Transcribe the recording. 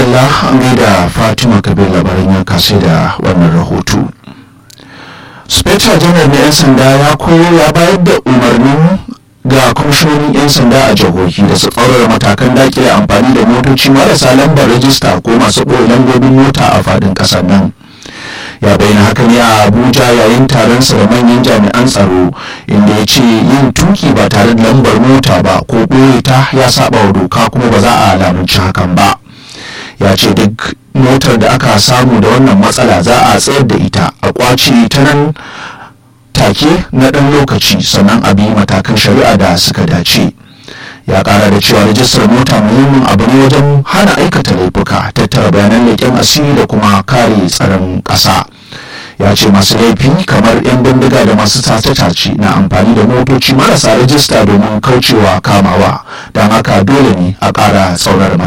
madalla an gaida fatima kabir labaran yanka sai da wannan rahoto spectre janar na 'yan sanda ya koyo ya bayar da umarnin ga kwamishinonin 'yan sanda a jihohi da su tsaurara matakan dakile amfani da motoci marasa lambar rajista ko masu ɓoye lambobin mota a faɗin ƙasar nan ya bayyana haka ne a abuja yayin taronsa da manyan jami'an tsaro inda ya ce yin tuki ba tare da lambar mota ba ko ɓoye ta ya saba wa doka kuma ba za a lamunci hakan ba ya ce duk motar da aka samu da wannan matsala za a tsayar da ita a kwace ta nan take na ɗan lokaci sannan a bi matakan shari'a da suka dace ya kara da cewa rajistar mota muhimmin abu ne wajen hana aikata laifuka tattara bayanan leƙen asiri da kuma kare tsaron ƙasa ya ce masu laifi kamar 'yan bindiga da masu tace-tace na amfani da motoci marasa rajista domin kaucewa kamawa don haka dole ne a ƙara tsaurar